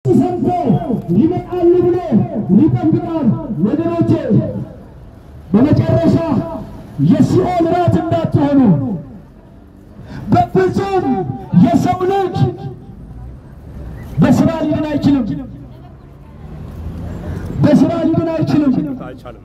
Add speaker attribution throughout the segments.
Speaker 1: ሰምቶ ይመጣሉ ብሎ ይጠብቃል። ወገኖቼ በመጨረሻ የሲኦል ራት እንዳትሆኑ በፍጹም የሰው ልጅ በስራ ሊድን አይችልም። በስራ ሊድን አይችልም።
Speaker 2: አይቻልም።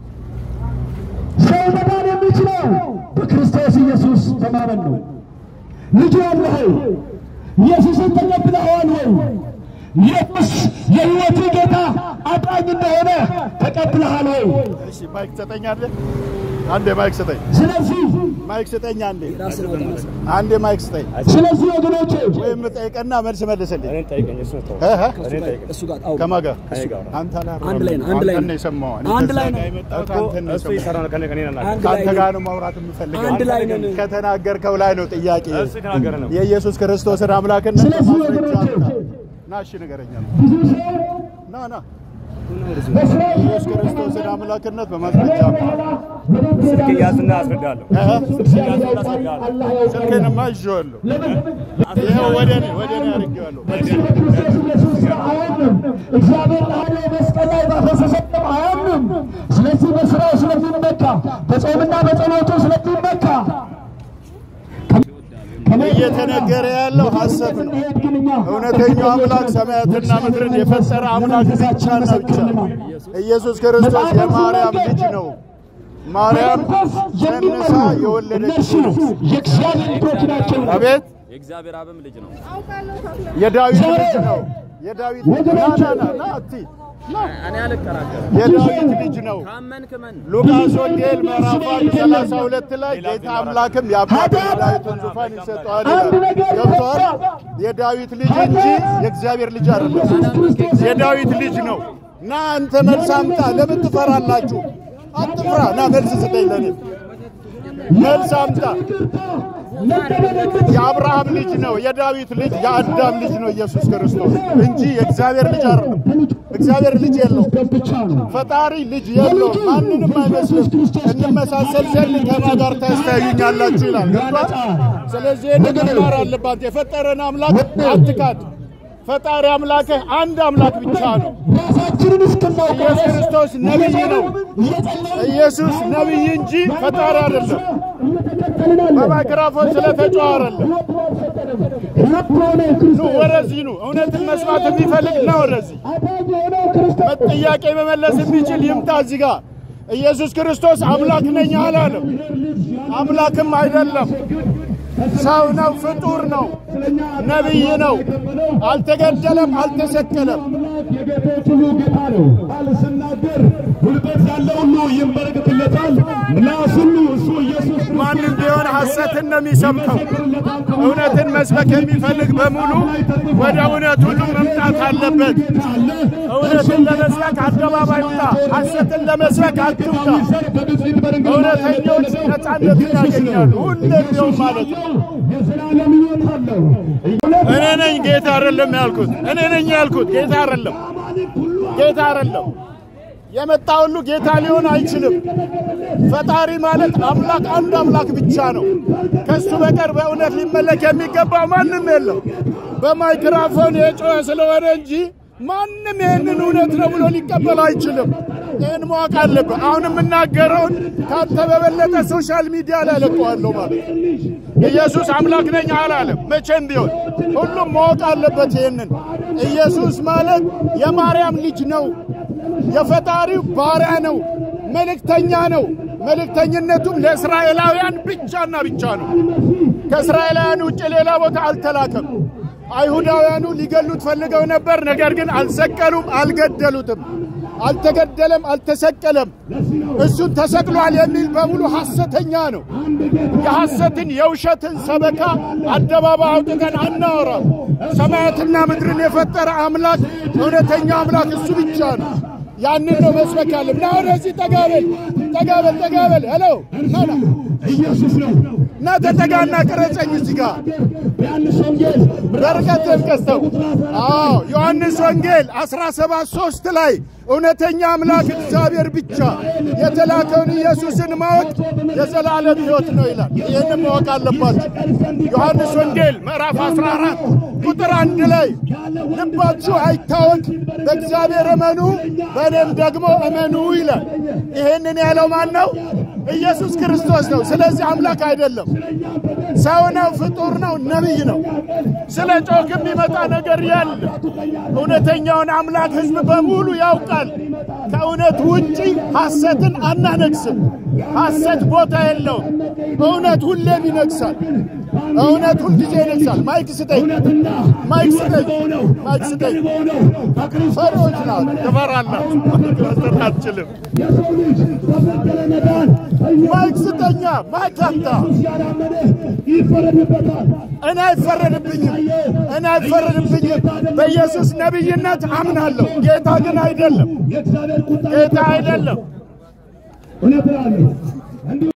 Speaker 1: ሰው መዳን የሚችለው በክርስቶስ ኢየሱስ በማመን ነው። ልጁ አለህ ኢየሱስን ተቀብለኸዋል ወይ? ኢየሱስ የሕይወት ጌታ አዳኝ እንደሆነ ተቀብለሃል ወይ?
Speaker 3: እሺ ማይክ ትሰጠኛለህ? አንዴ ማይክ ስጠኝ።
Speaker 1: ስለዚህ
Speaker 3: ማይክ ስጠኝ አንዴ አንዴ ማይክ ስጠኝ።
Speaker 1: ስለዚህ ወገኖቼ
Speaker 3: ወይም ጠይቀና መልስ መልስልኝ።
Speaker 2: እኔን ጠይቀኝ፣ እሱ ተው።
Speaker 3: እ እ?
Speaker 2: እኔን ጠይቀኝ።
Speaker 4: እሱ ጋር አውሩ።
Speaker 3: ከማን ጋር?
Speaker 2: ከእኔ ጋር ነው።
Speaker 3: አንተ
Speaker 4: አንድ ላይ ነው፣ አንድ ላይ ነው።
Speaker 3: አንተን ነው የሰማው። እኔ
Speaker 4: አንድ
Speaker 3: ከዛ
Speaker 4: ላይ ነው።
Speaker 3: ጋር የመጣሁት
Speaker 2: እኮ
Speaker 3: አንተን ነው
Speaker 2: እሱ
Speaker 3: የሰማው።
Speaker 2: ይሰራው ነው ከእኔ ከእኔ ነው
Speaker 4: አንድ
Speaker 3: ከአንተ
Speaker 4: ላይ
Speaker 3: ጋር
Speaker 4: ነን።
Speaker 3: ነው ማውራት የምፈልገው።
Speaker 4: አንድ ላይ ነን።
Speaker 3: ከተናገርከው ላይ ነው ጥያቄ።
Speaker 2: እሱ የተናገረ ነው።
Speaker 3: የኢየሱስ ክርስቶስን አምላክነት
Speaker 1: ስለዚህ
Speaker 3: በማስረጃ
Speaker 1: ወገኖቼ
Speaker 3: አምጣ። ና እሺ ንገረኛ።
Speaker 1: ብዙ ሰው
Speaker 3: ና ና
Speaker 1: በስራ
Speaker 3: የኢየሱስ ክርስቶስን አምላክነት በማስረጃ አምጣ።
Speaker 2: ስልክ ያዝና አስረዳለሁ።
Speaker 3: እ እ?
Speaker 2: ያዝና አስረዳለሁ።
Speaker 3: ስልክህንማ ይዤዋለሁ። ይኸው ወደ እኔ ወደ እኔ አድርጌዋለሁ።
Speaker 1: በክርስቶስ ኢየሱስ ስራ አያምንም። እግዚአብሔር ለኃይለ መስቀል ላይ ባፈሰሰው ደም አያምንም። ስለዚህ በስራው ስለሚመካ በጾምና በጸሎቱ ስለሚመካ
Speaker 3: እየተነገረ ያለው ሐሰት ነው። እውነተኛው አምላክ ሰማያትና ምድርን የፈጠረ አምላክ ብቻና ብቻ ኢየሱስ ክርስቶስ የማርያም ልጅ ነው። ማርያም ጸንሳ የወለደች ነው።
Speaker 1: የእግዚአብሔር ልጆች ናቸው።
Speaker 3: አቤት
Speaker 2: የእግዚአብሔር አብም ልጅ ነው።
Speaker 3: የዳዊት ልጅ ነው። የዳዊት ልጅ ና ና ና ና አቲ
Speaker 2: እኔ አልከራከርም።
Speaker 3: የዳዊት ልጅ ነው።
Speaker 2: ካመንክ መን
Speaker 3: ሉቃስ ወንጌል ምዕራፍ አንድ ሰላሳ ሁለት ላይ ጌታ አምላክም የአባቱን የዳዊትን ዙፋን ይሰጠዋል ይላል። ገብቶሃል? የዳዊት ልጅ እንጂ የእግዚአብሔር ልጅ አይደለም። የዳዊት ልጅ ነው። ና አንተ መልስ አምጣ። ለምን ትፈራላችሁ? አትፍራ። ና መልስ ስጠኝ። ለኔ መልስ አምጣ። የአብርሃም ልጅ ነው። የዳዊት ልጅ የአዳም ልጅ ነው ኢየሱስ ክርስቶስ እንጂ የእግዚአብሔር ልጅ አይደለም። እግዚአብሔር ልጅ የለውም።
Speaker 1: ብቻ ነው።
Speaker 3: ፈጣሪ ልጅ የለውም። ማንንም አይመስልም። እንመሳሰል ዘንድ ከማ ጋር ታስተያዩኛላችሁ ይላል። ገብቶሃል? ስለዚህ ይህን መማር አለባት። የፈጠረን አምላክ አትካድ። ፈጣሪ አምላክህ አንድ አምላክ ብቻ ነው።
Speaker 1: ራሳችንን እስክናውቅ
Speaker 3: ኢየሱስ ክርስቶስ ነቢይ ነው።
Speaker 1: እየጸለይን
Speaker 3: ኢየሱስ ነቢይ እንጂ ፈጣሪ አይደለም።
Speaker 1: እየተከተልን
Speaker 3: በማይክራፎን ስለተጫወ አይደለም። ኑ ወደዚህ ኑ። እውነትን መስማት የሚፈልግ ና ወደዚህ። ጥያቄ መመለስ የሚችል ይምጣ እዚህ ጋር። ኢየሱስ ክርስቶስ አምላክ ነኝ አላለም። አምላክም አይደለም። ሰው ነው፣ ፍጡር ነው፣ ነቢይ ነው። አልተገደለም፣ አልተሰቀለም።
Speaker 1: የጌቶች ሁሉ ጌታ ነው። ቃል ስናገር ጉልበት ያለው ሁሉ ይንበረከክለታል። ምላስ ሁሉ እሱ ኢየሱስ
Speaker 3: ማንም ቢሆን ሐሰትን ነው የሚሰብከው። እውነትን መስበክ የሚፈልግ በሙሉ ወደ እውነት ሁሉ መምጣት አለበት። እውነትን ለመስበክ አደባባይ ውጣ፣ ሐሰትን ለመስበክ አትውጣ። እውነተኞች ነፃነትን ያገኛሉ። ሁሌም ቢሆን ማለት ነው።
Speaker 1: የዘላለም ሕይወት አለው።
Speaker 3: እኔ ነኝ ጌታ አይደለም ያልኩት። እኔ ነኝ ያልኩት ጌታ አይደለም፣ ጌታ አይደለም። የመጣ ሁሉ ጌታ ሊሆን አይችልም። ፈጣሪ ማለት አምላክ አንድ አምላክ ብቻ ነው። ከሱ በቀር በእውነት ሊመለክ የሚገባው ማንም የለም። በማይክራፎን የጮኸ ስለሆነ እንጂ ማንም ይህንን እውነት ነው ብሎ ሊቀበል አይችልም። ይህን ማወቅ አለብህ። አሁን የምናገረውን ካንተ በበለጠ ሶሻል ሚዲያ ላይ ለቀዋለሁ ማለት ነው። ኢየሱስ አምላክ ነኝ አላለም። መቼም ቢሆን ሁሉም ማወቅ አለበት ይህንን። ኢየሱስ ማለት የማርያም ልጅ ነው። የፈጣሪው ባሪያ ነው። መልእክተኛ ነው። መልእክተኝነቱም ለእስራኤላውያን ብቻና ብቻ ነው። ከእስራኤላውያን ውጭ ሌላ ቦታ አልተላከም። አይሁዳውያኑ ሊገሉት ፈልገው ነበር። ነገር ግን አልሰቀሉም፣ አልገደሉትም። አልተገደለም፣ አልተሰቀለም። እሱን ተሰቅሏል የሚል በሙሉ ሐሰተኛ ነው። የሐሰትን የውሸትን ሰበካ አደባባይ አውጥተን አናወራም። ሰማያትና ምድርን የፈጠረ አምላክ እውነተኛ አምላክ እሱ ብቻ ነው። ያንን ነው መስበክ ያለም። ና ወደዚህ ጠጋበል፣ ጠጋበል፣ ጠጋበል። ሄሎ ና ና
Speaker 1: ኢየሱስ ነው።
Speaker 3: እና ተጠጋና ቅረጸኝ እዚህ ጋር
Speaker 1: በዮሐንስ ወንጌል
Speaker 3: በርቀት ተንቀስተው አዎ ዮሐንስ ወንጌል 17 3 ላይ እውነተኛ አምላክ እግዚአብሔር ብቻ የተላከውን ኢየሱስን ማወቅ የዘላለም ሕይወት ነው ይላል። ይህን ማወቅ አለባችሁ። ዮሐንስ ወንጌል ምዕራፍ 14 ቁጥር አንድ ላይ ልባችሁ አይታወክ፣ በእግዚአብሔር እመኑ፣ በእኔም ደግሞ እመኑ ይላል። ይህንን ያለው ማን ነው? ኢየሱስ ክርስቶስ ነው። ስለዚህ አምላክ አይደለም፣ ሰው ነው፣ ፍጡር ነው፣ ነቢይ ነው። ስለ ጮክ የሚመጣ ነገር ያለ እውነተኛውን አምላክ ሕዝብ በሙሉ ያውቃል። ከእውነት ውጪ ሐሰትን አናነግስም። ሐሰት ቦታ የለውም። እውነት ሁሌም ይነግሳል። እውነት ሁልጊዜ ይነግሳል። ማይክ ስጠኝ፣ ማይክ ስጠኝ፣ ማይክ ስጠኝ። ፈሪዎች ናት፣ ትፈራላችሁ። መስጠት አትችልም።
Speaker 1: የሰው ልጅ በፈጠረ መዳን
Speaker 3: ማይክ ስጠኛ፣ ማይክ አምጣ።
Speaker 1: ያላመነ ይፈረድበታል።
Speaker 3: እኔ አይፈረድብኝም፣ እኔ አይፈረድብኝም። በኢየሱስ ነቢይነት አምናለሁ። ጌታ ግን አይደለም፣
Speaker 1: የእግዚአብሔር ቁጣ
Speaker 3: ጌታ አይደለም።
Speaker 1: እውነት እላለሁ